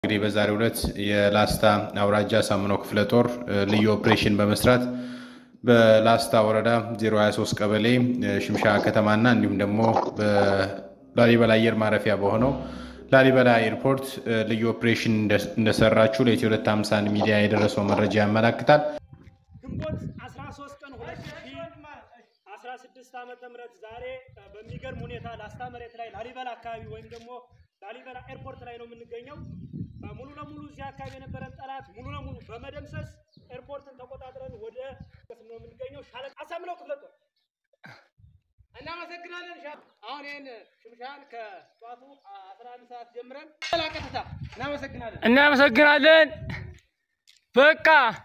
እንግዲህ በዛሬው ዕለት የላስታ አውራጃ ሳምኖ ክፍለ ጦር ልዩ ኦፕሬሽን በመስራት በላስታ ወረዳ 023 ቀበሌ ሽምሻ ከተማና እንዲሁም ደግሞ በላሊበላ አየር ማረፊያ በሆነው ላሊበላ ኤርፖርት ልዩ ኦፕሬሽን እንደሰራችሁ ለኢትዮ 251 ሚዲያ የደረሰው መረጃ ያመላክታል። ግንቦት 13 ቀን 2016 ዓመተ ምህረት ዛሬ በሚገርም ሁኔታ ላስታ መሬት ላይ ላሊበላ አካባቢ ወይም ደግሞ ላሊበላ ኤርፖርት ላይ ነው የምንገኘው። ሙሉ ለሙሉ እዚህ አካባቢ የነበረን ጠላት ሙሉ ለሙሉ በመደምሰስ ኤርፖርትን ተቆጣጥረን ወደ ነው የምንገኘው። ሻለቃ አሳምነው ክፍለ ጦር እናመሰግናለን። አሁን ይህን ሽምሻን ከጠዋቱ 11 ሰዓት ጀምረን ቀጥታ እናመሰግናለን። እናመሰግናለን። በቃ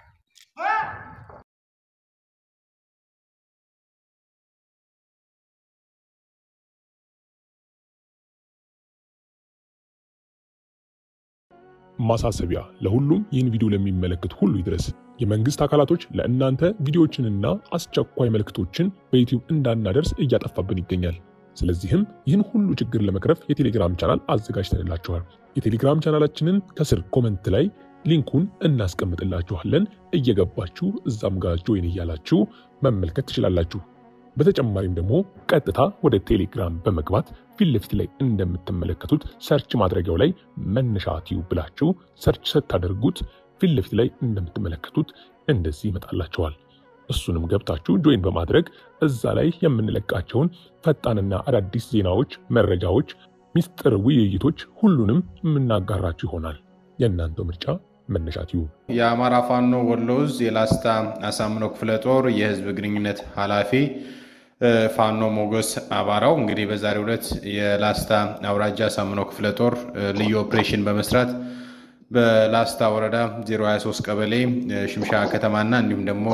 ማሳሰቢያ ለሁሉም ይህን ቪዲዮ ለሚመለከት ሁሉ ይድረስ። የመንግስት አካላቶች ለእናንተ ቪዲዮዎችንና አስቸኳይ መልእክቶችን በዩቲዩብ እንዳናደርስ እያጠፋብን ይገኛል። ስለዚህም ይህን ሁሉ ችግር ለመቅረፍ የቴሌግራም ቻናል አዘጋጅተንላችኋል። የቴሌግራም ቻናላችንን ከስር ኮመንት ላይ ሊንኩን እናስቀምጥላችኋለን። እየገባችሁ እዛም ጋር ጆይን እያላችሁ መመልከት ትችላላችሁ። በተጨማሪም ደግሞ ቀጥታ ወደ ቴሌግራም በመግባት ፊት ለፊት ላይ እንደምትመለከቱት ሰርች ማድረጊያው ላይ መነሻ ቲዩብ ብላችሁ ሰርች ስታደርጉት ፊት ለፊት ላይ እንደምትመለከቱት እንደዚህ ይመጣላችኋል። እሱንም ገብታችሁ ጆይን በማድረግ እዛ ላይ የምንለቃቸውን ፈጣንና አዳዲስ ዜናዎች፣ መረጃዎች፣ ሚስጥር ውይይቶች ሁሉንም የምናጋራችሁ ይሆናል። የእናንተው ምርጫ መነሻ ቲዩብ። የአማራ ፋኖ ወሎ ዕዝ የላስታ አሳምነው ክፍለ ጦር የህዝብ ግንኙነት ኃላፊ ፋኖ ሞገስ አባራው እንግዲህ በዛሬው ዕለት የላስታ አውራጃ አሳምነው ክፍለ ጦር ልዩ ኦፕሬሽን በመስራት በላስታ ወረዳ 023 ቀበሌ ሽምሻ ከተማና እንዲሁም ደግሞ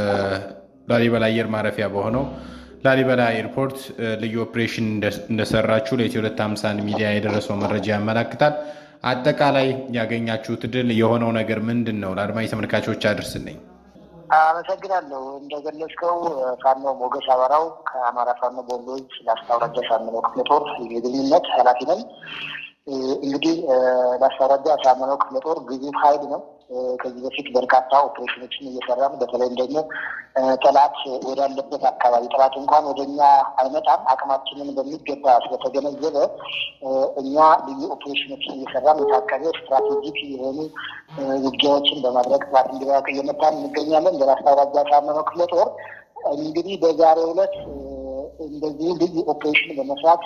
በላሊበላ አየር ማረፊያ በሆነው ላሊበላ ኤርፖርት ልዩ ኦፕሬሽን እንደሰራችሁ ለኢትዮ 251 ሚዲያ የደረሰው መረጃ ያመላክታል። አጠቃላይ ያገኛችሁት ድል የሆነው ነገር ምንድን ነው? ለአድማጭ ተመልካቾች አድርስልኝ። አመሰግናለሁ። እንደገለጽከው ፋኖ ሞገስ አበራው ከአማራ ፋኖ ወሎ ዕዝ ላስታ አውራጃ ሳምነው ክፍለ ጦር የግንኙነት ኃላፊ ነኝ። እንግዲህ ላስታ አውራጃ ሳምነው ክፍለ ጦር ግዙፍ ኃይል ነው። ከዚህ በፊት በርካታ ኦፕሬሽኖችን እየሰራን በተለይም ደግሞ ጠላት ወዳለበት አካባቢ ጠላት እንኳን ወደ እኛ አይመጣም አቅማችንን በሚገባ ስለተገነዘበ እኛ ልዩ ኦፕሬሽኖችን እየሰራን የታቀደ ስትራቴጂክ የሆኑ ውጊያዎችን በማድረግ ጠላት እንዲራቅ እየመታን እንገኛለን። በላስታ አውራጃ ሳምነው ክፍለ ጦር እንግዲህ በዛሬው ዕለት እንደዚሁ ልዩ ኦፕሬሽን በመስራት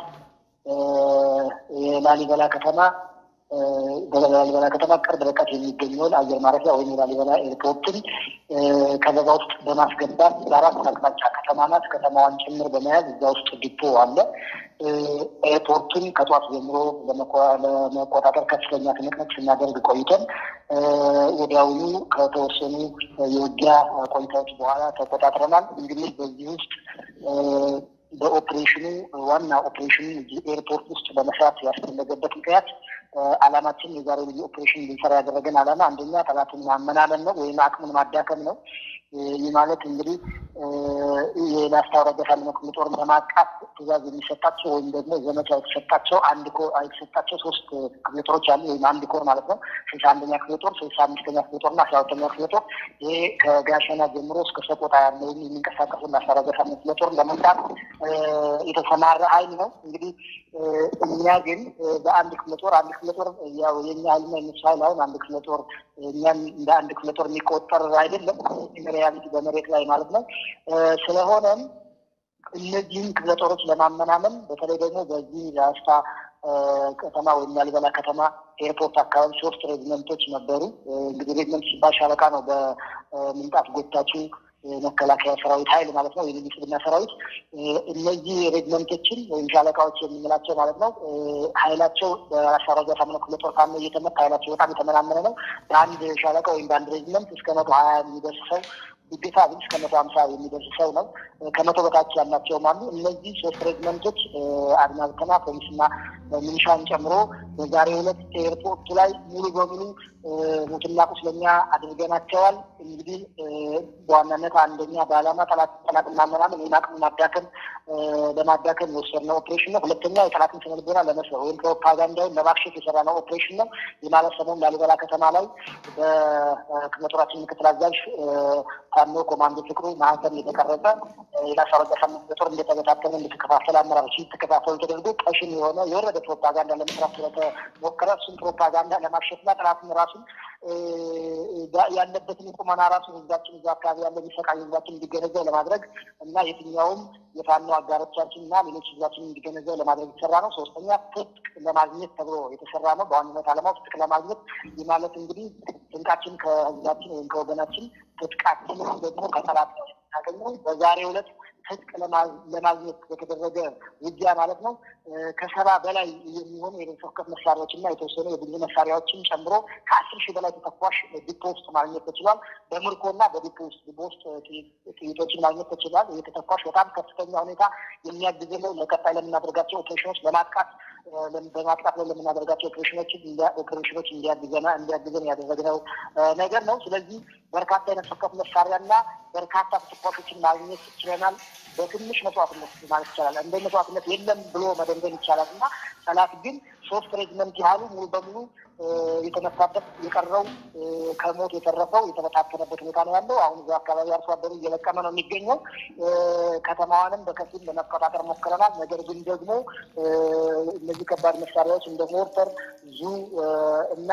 የላሊበላ ከተማ በላሊበላ ከተማ ቅርብ ርቀት የሚገኘውን አየር ማረፊያ ወይም የላሊበላ ኤርፖርትን ከበባ ውስጥ በማስገባት በአራት አቅጣጫ ከተማ ናት። ከተማዋን ጭምር በመያዝ እዛ ውስጥ ዲፖ አለ። ኤርፖርቱን ከጧት ጀምሮ ለመቆጣጠር ከፍተኛ ትንቅንቅ ስናደርግ ቆይተን ወዲያውኑ ከተወሰኑ የውጊያ ቆይታዎች በኋላ ተቆጣጥረናል። እንግዲህ በዚህ ውስጥ በኦፕሬሽኑ ዋና ኦፕሬሽኑ ኤርፖርት ውስጥ በመስራት ያስፈለገበት ምክንያት ዓላማችን የዛሬ ልዩ ኦፕሬሽን እንድንሰራ ያደረገን ዓላማ አንደኛ ጠላትን ማመናመን ነው ወይም አቅምን ማዳከም ነው። ይህ ማለት እንግዲህ የላስታ አውራጃ ሳምነው ክፍለ ጦርን ለማጥቃት ትዕዛዝ የሚሰጣቸው ወይም ደግሞ ዘመቻ የተሰጣቸው አንድ ኮር የተሰጣቸው ሶስት ክፍለ ጦሮች አሉ ወይም አንድ ኮር ማለት ነው። ስልሳ አንደኛ ክፍለ ጦር፣ ስልሳ አምስተኛ ክፍለ ጦር እና አስራ ሁለተኛ ክፍለ ጦር ይሄ ከጋሸና ጀምሮ እስከ ሰቆጣ ያለውን የሚንቀሳቀሱ ላስታ አውራጃ ሳምነው ክፍለ ጦርን ለመምታት የተሰማራ ኃይል ነው። እንግዲህ እኛ ግን በአንድ ክፍለ ጦር አንድ ክፍለ ጦር ያው የኛ ኃይልና የነሱ ኃይል አሁን አንድ ክፍለ ጦር እኛም እንደ አንድ ክፍለ ጦር የሚቆጠር አይደለም ሪያሊቲ በመሬት ላይ ማለት ነው። ስለሆነም እነዚህን ክፍለ ጦሮች ለማመናመን በተለይ ደግሞ በዚህ ላስታ ከተማ ወይም ላሊበላ ከተማ ኤርፖርት አካባቢ ሶስት ሬጅመንቶች ነበሩ። እንግዲህ ሬጅመንት ሲባል ሻለቃ ነው። በምንጣፍ ጎታችሁ መከላከያ ሰራዊት ኃይል ማለት ነው። የልዩ ስብና ሰራዊት እነዚህ ሬጅመንቶችን ወይም ሻለቃዎች የምንላቸው ማለት ነው። ኃይላቸው በላስታ አውራጃ ሳምነው ክፍለ ጦር ፋኖ እየተመታ ኃይላቸው በጣም የተመናመነ ነው። በአንድ ሻለቃ ወይም በአንድ ሬጅመንት እስከ መቶ ሀያ የሚደርስ ሰው ግዴታ ግን እስከ መቶ ሀምሳ የሚደርስ ሰው ነው። ከመቶ በታች ያላቸውም አሉ። እነዚህ ሶስት ሬጅመንቶች አድማ ብተና፣ ፖሊስና ሚኒሻን ጨምሮ በዛሬው ዕለት ኤርፖርቱ ላይ ሙሉ በሙሉ ሙትና ቁስለኛ አድርገናቸዋል። እንግዲህ በዋናነት አንደኛ በዓላማ ጠላትን ማመናመን ወይም አቅም ማዳከም ለማዳከም የወሰድነው ኦፕሬሽን ነው። ሁለተኛ የጠላትን ስነ ልቦና ለመስበር ወይም ፕሮፓጋንዳውን ለማክሸፍ የሰራነው ኦፕሬሽን ነው። የማለት ሰሞን ላሊበላ ከተማ ላይ በክፍለ ጦራችን ምክትል አዛዥ ፋኖ ኮማንዶ ፍቅሩ ማህተም የተቀረጸ የላሳረቀ ሳምንት በጦር እንደተበታተነ እንድትከፋፈል አመራሮች እንድትከፋፈሉ ተደርጎ ቀሽም የሆነ የወረደ ፕሮፓጋንዳ ለመስራት ስለተሞከረ እሱም ፕሮፓጋንዳ ለማክሸፍና ጠላትን ራሱን ያለበትን ቁመና ራሱ ህዝባችን እዛ አካባቢ ያለ የሚሰቃይ ህዝባችን እንዲገነዘብ ለማድረግ እና የትኛውም የፋኖ አጋሮቻችን እና ሌሎች ህዝባችን እንዲገነዘብ ለማድረግ የተሰራ ነው። ሶስተኛ ትጥቅ ለማግኘት ተብሎ የተሰራ ነው። በዋናነት ዓላማው ትጥቅ ለማግኘት ይህ ማለት እንግዲህ ትንቃችን ከህዝባችን ወይም ከወገናችን ትጥቃችንን ደግሞ ከጠላት የምናገኘው በዛሬው ዕለት ትጥቅ ለማግኘት በተደረገ ውጊያ ማለት ነው። ከሰባ በላይ የሚሆኑ የነፍስ ወከፍ መሳሪያዎች እና የተወሰኑ የብዙ መሳሪያዎችን ጨምሮ ከአስር ሺህ በላይ ተተኳሽ ዲፖ ውስጥ ማግኘት ተችሏል። በምርኮ እና በዲፖ ውስጥ ዲፖ ውስጥ ጥይቶችን ማግኘት ተችሏል። ይህ ተተኳሽ በጣም ከፍተኛ ሁኔታ የሚያግዝ ነው። ለቀጣይ ለምናደርጋቸው ኦፕሬሽኖች ለማጥቃት በማጥቃት ላይ ለምናደርጋቸው ኦፕሬሽኖችን ኦፕሬሽኖች እንዲያግዘና እንዲያግዘን ያደረግነው ነገር ነው። ስለዚህ በርካታ የነፍስ ወከፍ መሳሪያና በርካታ ተተኳሾችን ማግኘት ችለናል። በትንሽ መስዋዕትነት ማለት ይቻላል። እንደ መስዋዕትነት የለም ብሎ መደምደም ይቻላል እና ጠላት ግን ሶስት ሬጅመንት ያህሉ ሙሉ በሙሉ የተነሳበት የቀረው ከሞት የተረፈው የተበታተነበት ሁኔታ ነው ያለው። አሁን እዛ አካባቢ አርሶ አደሩ እየለቀመ ነው የሚገኘው። ከተማዋንም በከፊል ለመቆጣጠር ሞክረናል። ነገር ግን ደግሞ እነዚህ ከባድ መሳሪያዎች እንደ ሞርተር፣ ዙ እና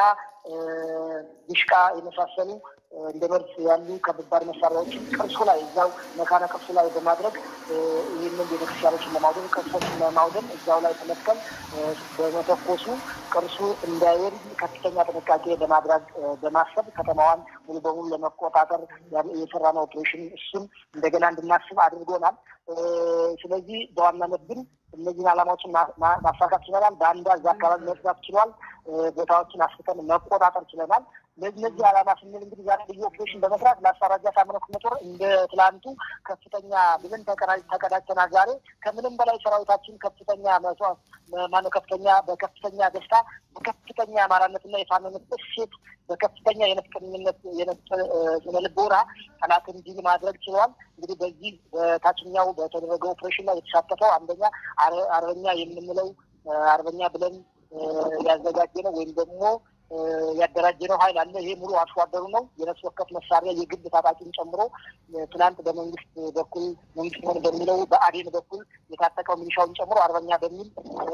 ዲሽቃ የመሳሰሉ እንደ መርዝ ያሉ ከባድ መሳሪያዎችን ቅርሱ ላይ እዛው መካነ ቅርሱ ላይ በማድረግ ይህንን ቤተክርስቲያኖችን ለማውደም ቅርሶችን ለማውደም እዛው ላይ ተመትከል በመተኮሱ ቅርሱ እንዳይወድ ከፍተኛ ጥንቃቄ በማድረግ በማሰብ ከተማዋን ሙሉ በሙሉ ለመቆጣጠር የሰራነው ኦፕሬሽን እሱም እንደገና እንድናስብ አድርጎናል። ስለዚህ በዋናነት ግን እነዚህን ዓላማዎችን ማሳካት ችለናል። በአንዳ እዛ አካባቢ መጽዳት ችሏል። ቦታዎችን አስፍተን መቆጣጠር ችለናል። ለእነዚህ ዓላማ ስንል እንግዲህ ዛሬ ልዩ ኦፕሬሽን በመስራት ለአስፈራጃ ሳምነው ክፍለ ጦር እንደ ትላንቱ ከፍተኛ ብልን ተቀዳጅተናል። ዛሬ ከምንም በላይ ሰራዊታችን ከፍተኛ መስዋዕት ማነው ከፍተኛ በከፍተኛ ደስታ በከፍተኛ አማራነትና የፋኖነት እሴት በከፍተኛ የነፍጠኝነት የነፍጥ ስነ ልቦና ጠላትን ድል ማድረግ ችለዋል። እንግዲህ በዚህ በታችኛው በተደረገው ኦፕሬሽን ላይ የተሳተፈው አንደኛ አርበኛ የምንለው አርበኛ ብለን ያዘጋጀ ነው ወይም ደግሞ ያደራጀ ነው ኃይል አለ። ይሄ ሙሉ አርሶ አደሩ ነው። የነፍስ ወከፍ መሳሪያ የግል ታጣቂን ጨምሮ ትናንት በመንግስት በኩል መንግስት ሆን በሚለው በአዴን በኩል የታጠቀው ሚሊሻውን ጨምሮ አርበኛ በሚል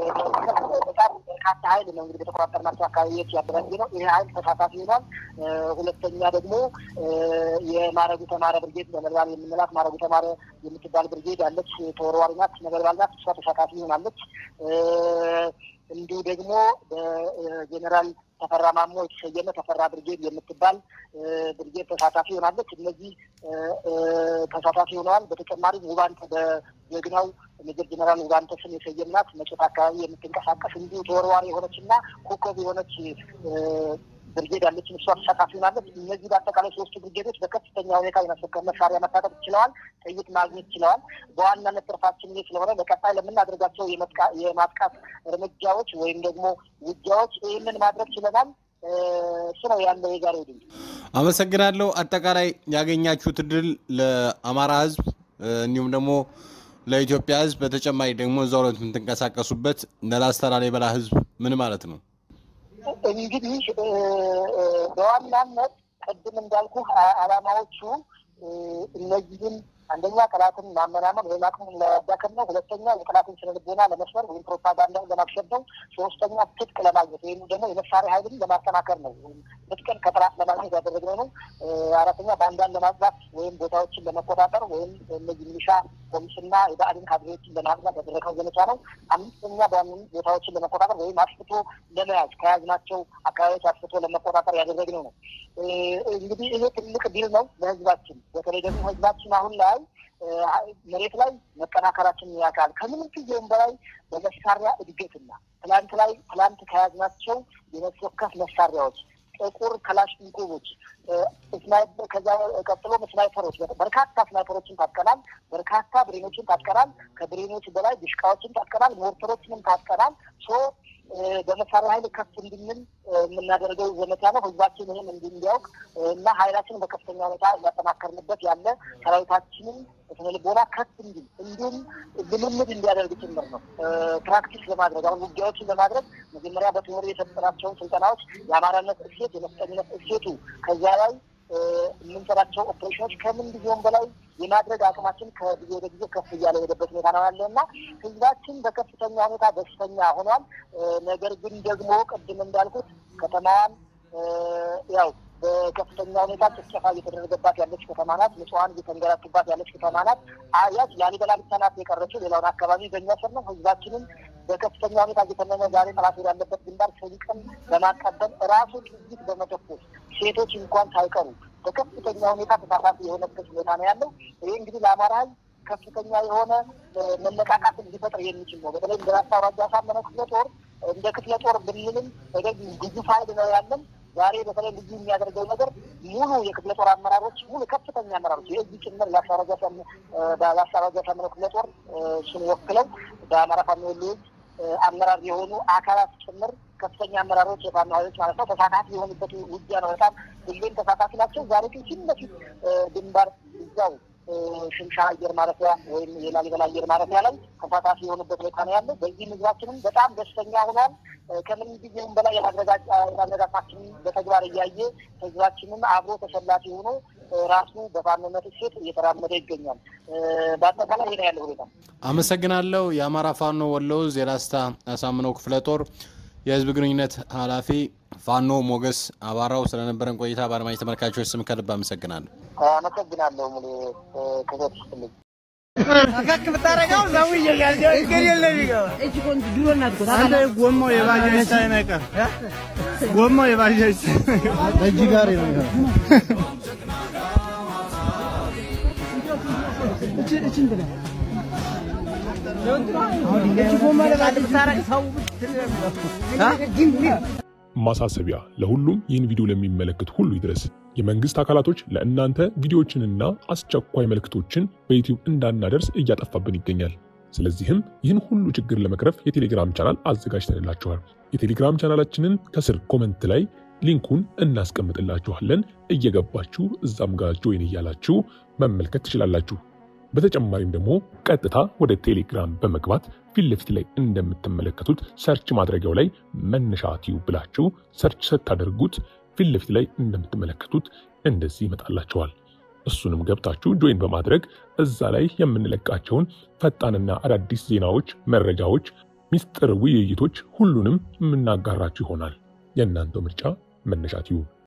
በጣም በርካታ ኃይል ነው እንግዲህ በተቆጣጠርናቸው አካባቢዎች ያደራጀ ነው። ይሄ ኃይል ተሳታፊ ሆኗል። ሁለተኛ ደግሞ የማረጉ ተማረ ብርጌድ ነበልባል የምንላት ማረጉ ተማረ የምትባል ብርጌድ አለች። ተወርዋሪ ናት፣ ነበልባል ናት። እሷ ተሳታፊ ሆናለች። እንዲሁ ደግሞ በጀኔራል ተፈራ ማሞ የተሰየመ ተፈራ ብርጌድ የምትባል ብርጌድ ተሳታፊ ሆናለች። እነዚህ ተሳታፊ ሆነዋል። በተጨማሪም ውባንተ በጀግናው ሜጀር ጀኔራል ውባንተ ስም የሰየምናት መጨት አካባቢ የምትንቀሳቀስ እንዲሁ ተወርዋሪ የሆነች እና ኮከብ የሆነች ብርጌድ ያለችን እሷ ተሳታፊ ሆናለች። እነዚህ በአጠቃላይ ሶስቱ ብርጌዶች በከፍተኛ ሁኔታ የመሰከር መሳሪያ መታጠቅ ችለዋል፣ ጥይት ማግኘት ችለዋል። በዋናነት ትርፋችን ይህ ስለሆነ በቀጣይ ለምናደርጋቸው የማጥቃት እርምጃዎች ወይም ደግሞ ውጊያዎች ይህንን ማድረግ ችለናል። እሱ ነው ያለው የዛሬው ድል። አመሰግናለሁ። አጠቃላይ ያገኛችሁት ድል ለአማራ ሕዝብ እንዲሁም ደግሞ ለኢትዮጵያ ሕዝብ በተጨማሪ ደግሞ እዛው ላይ የምትንቀሳቀሱበት ለላስታ ላሊበላ ሕዝብ ምን ማለት ነው? እንግዲህ በዋናነት ቅድም እንዳልኩ ዓላማዎቹ እነዚህን አንደኛ ጠላትን ማመናመን ወይም አቅሙን ለማዳከም ነው። ሁለተኛ የጠላትን ስነ ልቦና ለመስበር ወይም ፕሮፓጋንዳን ለማክሸፍ ነው። ሶስተኛ ትጥቅ ለማግኘት ወይም ደግሞ የመሳሪያ ኃይልን ለማጠናከር ነው። ትጥቅን ከጠላት ለማግኘት ያደረግነው ነው። አራተኛ ባንዳን ለማጽዳት ወይም ቦታዎችን ለመቆጣጠር ወይም እነዚህ ሚሊሻ ፖሊስና የብአዴን ካድሬዎችን ለማጽዳት ያደረገው ዘመቻ ነው። አምስተኛ በዋናነት ቦታዎችን ለመቆጣጠር ወይም አስፍቶ ለመያዝ ከያዝናቸው አካባቢዎች አስፍቶ ለመቆጣጠር ያደረግነው ነው። እንግዲህ ይሄ ትልቅ ድል ነው ለህዝባችን። በተለይ ደግሞ ህዝባችን አሁን ላይ መሬት ላይ መጠናከራችን ያውቃል። ከምንም ጊዜውም በላይ በመሳሪያ እድገትና ትላንት ላይ ትላንት ከያዝናቸው የነፍስ ወከፍ መሳሪያዎች ጥቁር ክላሽንኮቮች፣ ከዛ ቀጥሎ ስናይፐሮች፣ በርካታ ስናይፐሮችን ታጥቀናል። በርካታ ብሬኖችን ታጥቀናል። ከብሬኖች በላይ ድሽቃዎችን ታጥቀናል። ሞርተሮችንም ታጥቀናል። ሶ በመሳሪያ ኃይል ከፍ እንድንል የምናደርገው ዘመቻ ነው። ህዝባችን ይህን እንዲያውቅ እና ኃይላችንን በከፍተኛ ሁኔታ እያጠናከርንበት ያለ ሰራዊታችንን ስነልቦና ከፍ እንዲል እንዲሁም ልምምድ እንዲያደርግ ጭምር ነው። ፕራክቲስ ለማድረግ አሁን ውጊያዎችን ለማድረግ መጀመሪያ በትምህር የሰጠናቸውን ስልጠናዎች የአማራነት እሴት፣ የመስጠኝነት እሴቱ ከዚያ ላይ የምንሰራቸው ኦፕሬሽኖች ከምን ጊዜውም በላይ የማድረግ አቅማችን ከጊዜ ወደ ጊዜ ከፍ እያለ የሄደበት ሁኔታ ነው ያለ እና ህዝባችን በከፍተኛ ሁኔታ ደስተኛ ሆኗል። ነገር ግን ደግሞ ቅድም እንዳልኩት ከተማዋን ያው በከፍተኛ ሁኔታ ጭፍጨፋ እየተደረገባት ያለች ከተማ ናት። ንጹሐን እየተንገላቱባት ያለች ከተማ ናት። አያች ላሊበላ ብቻ ናት የቀረችው። ሌላውን አካባቢ በእኛ ስር ነው። ህዝባችንን በከፍተኛ ሁኔታ እየተመመ ዛሬ ጠላት ወዳለበት ግንባር ሰይቀን በማቀበል ራሱ ጥይት በመተኮስ ሴቶች እንኳን ሳይቀሩ በከፍተኛ ሁኔታ ተሳታፊ የሆነበት ሁኔታ ነው ያለው። ይህ እንግዲህ ለአማራ ህዝብ ከፍተኛ የሆነ መነቃቃትን ሊፈጥር የሚችል ነው። በተለይ እንደ ራስ አውራጃ አሳምነው ክፍለ ጦር እንደ ክፍለ ጦር ብንልም ግዙፍ ኃይል ነው ያለን። ዛሬ በተለይ ልዩ የሚያደርገው ነገር ሙሉ የክፍለ ጦር አመራሮች ሙሉ ከፍተኛ አመራሮች የዚህ ጭምር ለአሳራጃ ሳምነው ክፍለ ጦር እሱን ወክለው በአማራ ፋኖ ወሎ አመራር የሆኑ አካላት ጭምር ከፍተኛ አመራሮች የፋኖ ኃይሎች ማለት ነው ተሳታፊ የሆኑበት ውጊያ ነው። በጣም ሁሌም ተሳታፊ ናቸው። ዛሬ ግን ፊት ለፊት ግንባር እዛው ሽምሻ አየር ማረፊያ ወይም የላሊበላ አየር ማረፊያ ላይ ተሳታፊ የሆኑበት ሁኔታ ነው ያለው። በዚህም ህዝባችንም በጣም ደስተኛ ሆኗል። ከምን ጊዜውም በላይ የማድረጋታችንን በተግባር እያየ ህዝባችንም አብሮ ተሰላፊ ሆኖ ራሱ በፋኖነት እሴት እየተራመደ ይገኛል። በአጠቃላይ ይሄ ነው ያለው ሁኔታ። አመሰግናለሁ። የአማራ ፋኖ ወሎ ዕዝ የላስታ አሳምነው ክፍለ ጦር የህዝብ ግንኙነት ኃላፊ ፋኖ ሞገስ አባራው ስለነበረን ቆይታ በአድማጭ ተመልካቾች ስም ከልብ አመሰግናለሁ። አመሰግናለሁ። ሙሉ ክበት ስትልኝ ፈከክ ብታረገው ሰው እየጋልጀው እግር የለም ይገባ አንተ ጎማው የባጃጅ ሳይነቀር ጎማው የባጃጅ እጅ ጋር ነው ማሳሰቢያ ለሁሉም ይህን ቪዲዮ ለሚመለከት ሁሉ ይድረስ። የመንግስት አካላቶች ለእናንተ ቪዲዮዎችንና አስቸኳይ መልእክቶችን በዩቲዩብ እንዳናደርስ እያጠፋብን ይገኛል። ስለዚህም ይህን ሁሉ ችግር ለመቅረፍ የቴሌግራም ቻናል አዘጋጅተንላችኋል። የቴሌግራም ቻናላችንን ከስር ኮመንት ላይ ሊንኩን እናስቀምጥላችኋለን። እየገባችሁ እዛም ጋር ጆይን እያላችሁ መመልከት ትችላላችሁ። በተጨማሪም ደግሞ ቀጥታ ወደ ቴሌግራም በመግባት ፊት ለፊት ላይ እንደምትመለከቱት ሰርች ማድረጊያው ላይ መነሻ ቲዩብ ብላችሁ ሰርች ስታደርጉት ፊት ለፊት ላይ እንደምትመለከቱት እንደዚህ ይመጣላችኋል። እሱንም ገብታችሁ ጆይን በማድረግ እዛ ላይ የምንለቃቸውን ፈጣንና አዳዲስ ዜናዎች፣ መረጃዎች፣ ሚስጥር ውይይቶች ሁሉንም የምናጋራችሁ ይሆናል። የእናንተው ምርጫ መነሻ ቲዩብ